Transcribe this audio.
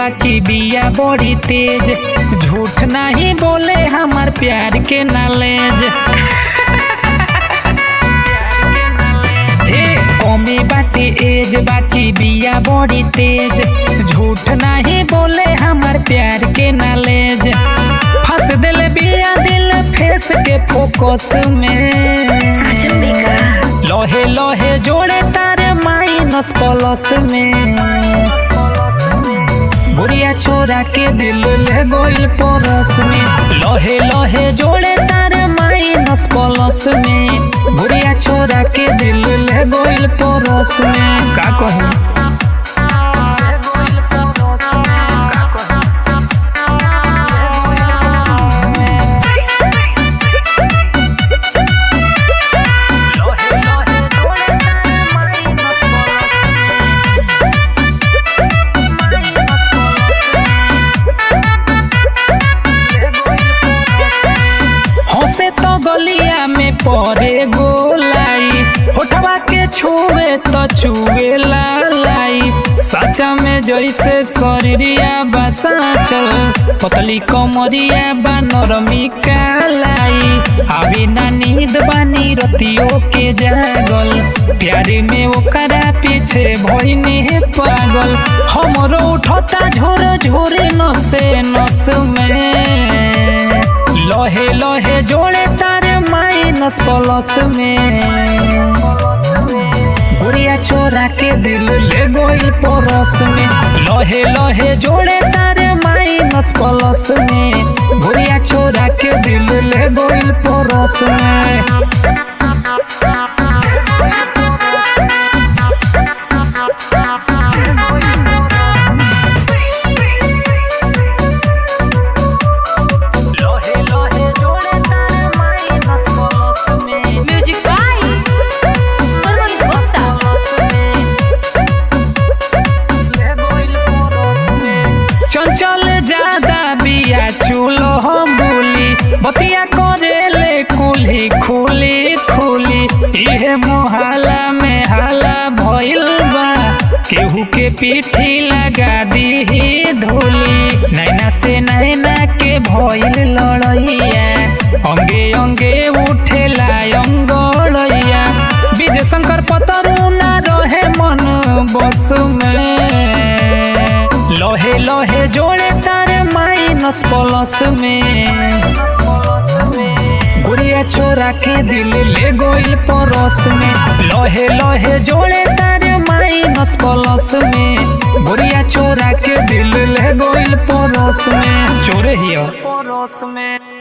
बाकी बिया बड़ी तेज झूठ नहीं बोले हमार प्यार के नॉलेज ए कमी बाटे एज बाकी बिया बड़ी तेज झूठ नहीं बोले हमार प्यार के नॉलेज फंस दिल बिया दिल फेस के फोकस में साचो में का लोहे लोहे जोड़े तारे माइनस प्लस में बुढ़िया छोरा के दिल ले गोइल परस में लोहे लोहे जोड़े तारे माइनस प्लस में बुढ़िया छोरा के दिल ले गोइल परस में का कहूं हंसे तो गलिया में पड़े गोलाई होठवा के छुए तो छुए लालाई सचा में जैसे शरीरिया बसा चल पतली कमरिया बा नरमी कालाई अभी ना नींद बानी रतियों के जागल प्यारे में ओकरा पीछे भइने पागल हमरो उठता झोर झोरे नसे नस में लोहे लोहे जोड़े तारे माइनस प्लस में गुड़िया छोरा के दिल ले गोइल परस में लोहे लोहे जोड़े तारे माइनस प्लस में गुड़िया छोरा के दिल ले गोइल परस में लोहे लोहे जोड़े तारे माइनस प्लस में म्यूजिक बाय सरवन गुप्ता चंचल ज्यादा बिया चूलो हम बोली बतिया करेले कुली खुली खुली इहे मोहल्ला में हाला भइल बा केहू के पीठी लगा दी धूली नैना से नैना के भइल लड़ैया अंगे अंगे उठेला अंगड़ैया विजय शंकर पतरू ना रहे मन बस में लोहे लोहे जोड़े तारे माइनस प्लस में गुड़िया छोरा के दिल ले गोइल परस में लोहे लोहे जोड़े तारे माइनस प्लस में गुड़िया छोरा के दिल ले गोइल परस में चोरे हियो परस में